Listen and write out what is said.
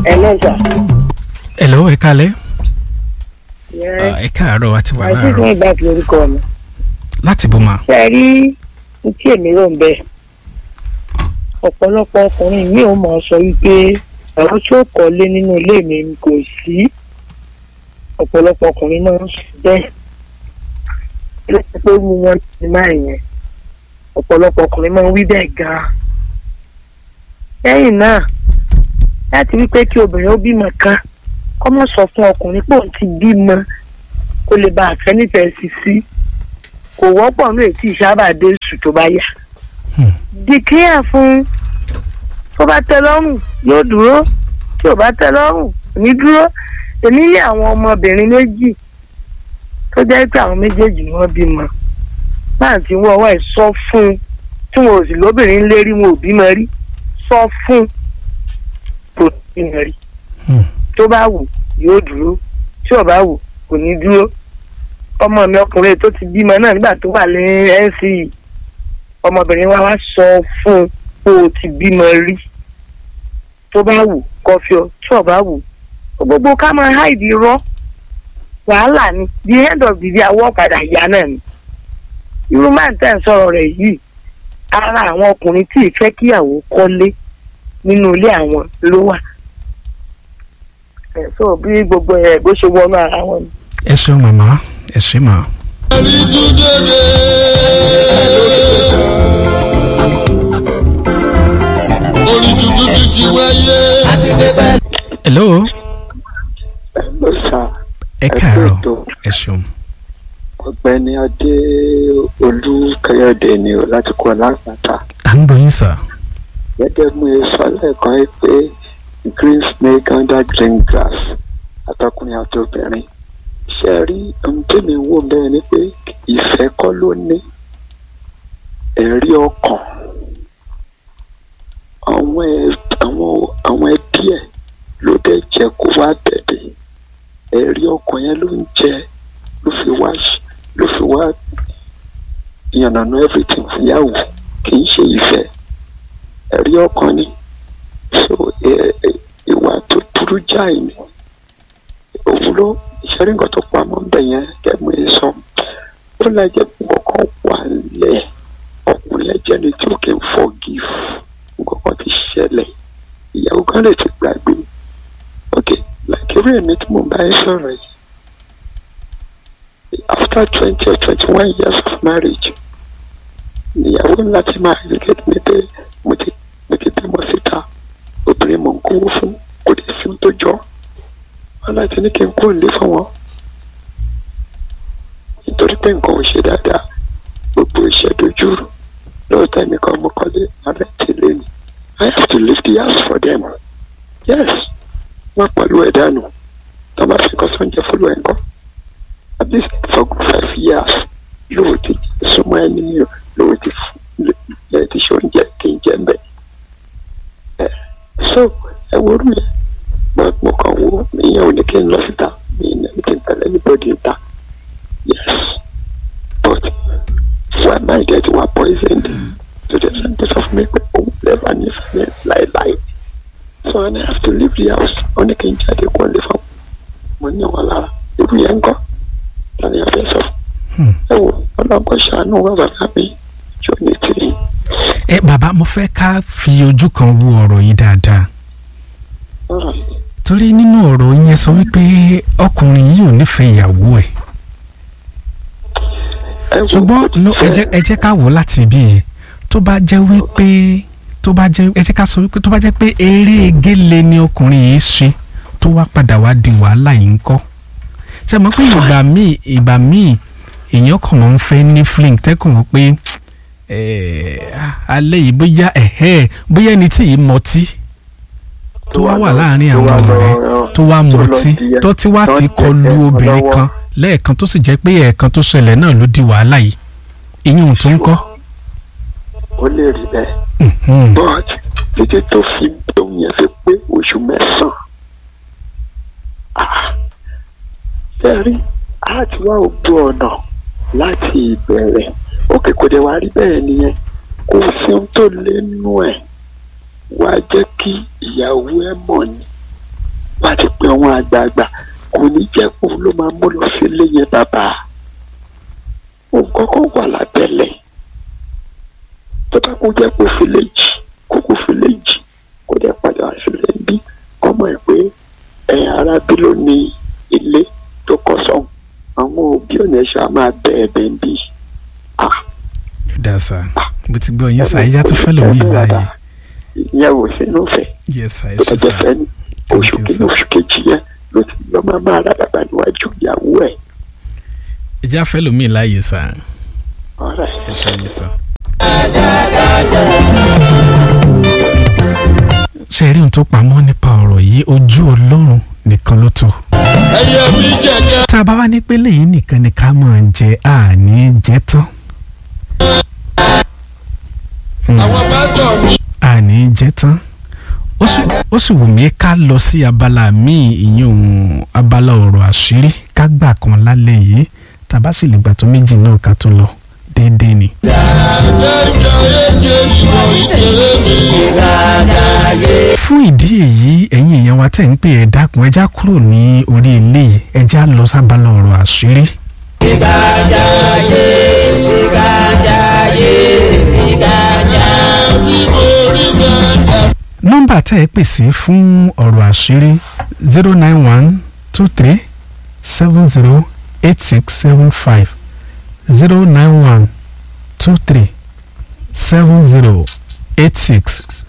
ẹlẹ́sà. hello ẹ kálẹ́ yẹn ẹ káàárọ̀ àti wà àti fún láàárọ̀ ìgbà tí orúkọ mi. láti bó ma ṣe é rí ní tí èmi rò ń bẹ ọ̀pọ̀lọpọ̀ ọkùnrin mi ò mọ̀ sọ wípé ẹ̀rọ tí ó kọ́lé nínú ilé mi kò sí ọ̀pọ̀lọpọ̀ ọkùnrin máa ń sọ bẹ́ẹ̀ lẹ́yìn pé wú wọn ti máa yẹn ọ̀pọ̀lọpọ̀ ọkùnrin máa ń wí bẹ́ẹ̀ gan-an lẹ́yìn náà láti wípé kí obìnrin ó bímọ kan kọ́ mọ̀ sọ fún ọkùnrin pé òun ti bímọ kó lè bá àfẹ́ nífẹ̀ẹ́ sí sí kò wọ́pọ̀ ní ètí ìsábà dé oṣù tó bá yá. Hmm. dìkíyà fún tó bá tẹ́ lọ́rùn yóò dúró tí ò bá tẹ́ lọ́rùn kò ní dúró èmi ní àwọn ọmọbìnrin méjì tó jẹ́ pé àwọn méjèèjì ni wọ́n bímọ náà tí wọ́n wá ẹ̀ sọ fún un tí wọn ò sì lóbìnrin lérí wọn ò bímọ rí sọ fún un kò bímọ rí Hmm. tó bá wù yóò dúró tí ò bá wù kò ní dúró ọmọ mi ọkùnrin tó ti bímọ náà nígbà tó wà ní NCE ọmọbìnrin wa wá sọ fún un pé o ti bímọ rí tó bá wù kọfí ọ tí ò bá wù gbogbo ká máa háìdì rọ wàhálà ni the end of the day awọ́ padà yá náà ni irú máa ń tẹ̀ ń sọ̀rọ̀ rẹ̀ yìí ara àwọn ọkùnrin tí ì fẹ́ kíyàwó kọ́lé nínú ilé àwọn ló wà ẹ̀ sọ bí gbogbo ẹ̀ bó ṣe wọnú ara wọn ni. ẹ ṣeun màmá ẹ ṣe mà. orí tuntun ti ti wáyé. hello ló sà ẹ Ẹ kú káàárọ̀ ètò. ẹ ṣeun ọ̀gbẹ́ni adé olúkẹyọdé ni o láti kọ lápáta à ń gbọ́ yín sà gẹ́gẹ́ bí mo sọ lẹ́ẹ̀kan yìí pé green snake under green grass àtọkùnrin àtobìnrin ṣe rí ohun tí mi wò bẹ́ẹ̀ ni pé ìfẹ́ kọ́ ló ní ẹ̀rí ọkàn àwọn ẹ- àwọn àwọn ẹbí ẹ̀ ló dẹ̀ jẹ́ kó wá tẹ̀lé ẹ̀rí ọkàn yẹn ló ń jẹ ló fi wá ṣ- ló fi wá yànnàná everything fúnyàwó kì í ṣe ìfẹ́ ẹ̀rí ọkàn ni so ẹ- ẹ- ìwà tó burú jáì ni òun ló ìṣẹ́rí nǹkan tó pamọ́ ń bẹ̀ yẹn kẹ́mi ẹ sọ ó lẹ́jẹ̀ nǹkan wà lẹ̀ ọkùnrin ẹ̀jẹ̀ ni tí ó kì í forgive nǹkan kan ti ṣẹlẹ̀ ìyàwó kan lè ti gbàgbé ok like irú èmi tí mo bá ẹ sọ̀rọ̀ yìí after twenty or twenty one years of marriage ìyàwó ńlá ti máa educate mi pé mo ti mo ti bímọ síta obìnrin mò ń kówó fún kò dé sí ohun tó jọ wọn láti ní kí n kúrò nílé fún wọn nítorí pé nǹkan ò ṣe dáadáa gbogbo iṣẹ́ dojúrú lóòótọ́ nìkan mo kọ́lé ààrẹ ti lé ní I have to leave the house for them yes wọ́n pẹ̀lú ẹ̀ dànù tó bá fi kọ́ sóúnjẹ fúlù ẹ̀ ńkọ́ at least for five years lóò ti súnmọ́ ẹni lóò ti lè ti ṣe oúnjẹ kí n jẹ ń bẹ̀. ẹ so ẹ wo orú yẹn mo mo kàn wo ìyẹn ò ní kí n lọ síta mi ní ẹni kí n tẹ̀lé anybody ta yes but why my dead were poisoned to the center of me pé òun lẹ́fà ní ìfẹ́ láéláé so I have to leave the house ó ní kí n jáde kó lè fọ́ mo ní wọn lára irú yẹn ń kọ́ tani a fẹ́ sọ Hmm. ẹ wo ọlọ́kọ̀ ṣàánú wà bàbá mi jọ ní tìrì. ẹ bàbá mo fẹ́ ká fi ojú kan wo ọ̀rọ̀ yìí dáadáa ọ̀rọ̀ torí nínú ọ̀rọ̀ yẹn sọ wípé ọkùnrin yìí ò nífẹ̀ẹ́ ìyàwó ẹ̀ ẹ wo ṣùgbọ́n ó ti no, ẹ fẹ́- jẹ́ ẹ jẹ́ ká wò ó láti ibi yìí tó bá jẹ́ wípé tó bá jẹ́ ẹ jẹ́ ká sọ wípé tó bá jẹ́ pé eré gélé ni ọkùnrin yìí ṣe tó wá padà wá di wàhálà yìí ń kọ́ ṣe mọ̀ pé ìgbà míì ìgbà míì èèyàn kàn wọ́n fẹ́ ní fling tẹ́kùn wọ́n pé eh, alẹ́ yìí bóyá ẹ̀hẹ́ bóyá ẹni tí ì mọtí tó wá wà láàrin tó àwọn wá lọ- ọ̀rẹ́ tó wá tó lọ mọtí di- tó ti wá tó ti jẹ kọlu ẹ̀fọn obìnrin lọ́wọ́. kan lẹ́ẹ̀kan tó sì jẹ́ pé ẹ̀ẹ̀kan tó ṣẹlẹ̀ náà ló di wàhálà yìí ìyún tó ń kọ́. ó lè rí bẹ́ẹ̀ Mhm. but títí tó fi ohun yẹn fi pé oṣù mẹ́sàn-án ah, sẹ́rí á ti wá ògbó ọ̀nà láti ìbẹ̀rẹ̀ òkè kò dé wá rí bẹ́ẹ̀ nìyẹn kò sí ohun tó lé nú ẹ̀ wá jẹ́ kí ìyàwó ẹ̀ mọ̀ ni wọ́n á ti pe àwọn àgbààgbà kò ní jẹ́ kó ló máa mú lọ sílé yẹn bàbá nǹkan kan wà lábẹ́lẹ̀ tó bá kó jẹ́ kó fi lè jì kó kó fi lè jì kó dẹ̀ padà wá sílẹ̀ ń bí ọmọ ẹ̀ pé ẹ̀ arábí ló ní ilé tó kọ́ sọ́hùn àwọn òbí ò ní ṣe á máa bẹ ẹ̀bẹ̀ ń bí dá sá mo ti gbọ́ yín sá ẹja tó fẹ́ lómi báyìí ìyẹn ò sínú fẹ́ yes sá ẹ tó ṣe bá jẹ́ sá fẹ́ ní Thank oṣù you, kìíní sir. oṣù kejì yẹn ló ti lọ́ máa máa rádàbà níwájú ìyàwó ẹ̀ ẹja fẹ́ lómi láàyè sá ọ̀rẹ́ ẹ ṣe yín sá. ṣe rí ohun tó pamọ́ nípa ọ̀rọ̀ yìí ojú ọlọ́run nìkan ló tó. ẹyẹ mi jẹjẹ tá a bá wá ní pé lẹ́yìn nìkan ni ká máa jẹ àní jẹ tán. Hmm. àwọn bá tọ̀ mí. àní jẹ́ tán ó sì ó sì wù mí ká lọ sí abala míì ìyún abala ọ̀rọ̀ àṣírí ká gbà kan lálẹ́ yìí tàbá sì lè gbà tó méjì náà ká tó lọ déédéé ni. ẹjọ ẹjẹ ìwọ ìkéré mi. fún ìdí èyí ẹ̀yin èèyàn wa tẹ̀ ń pè ẹ̀ dákun ẹja kúrò ní orí eléyìí ẹja lọ sábàlá ọ̀rọ̀ àṣírí. bí mo rí gàdá. nọ́mbà tẹ́ ẹ pè sí fún ọ̀rọ̀ àṣírí zero nine one two three seven zero eight six seven five zero nine one two three seven zero eight six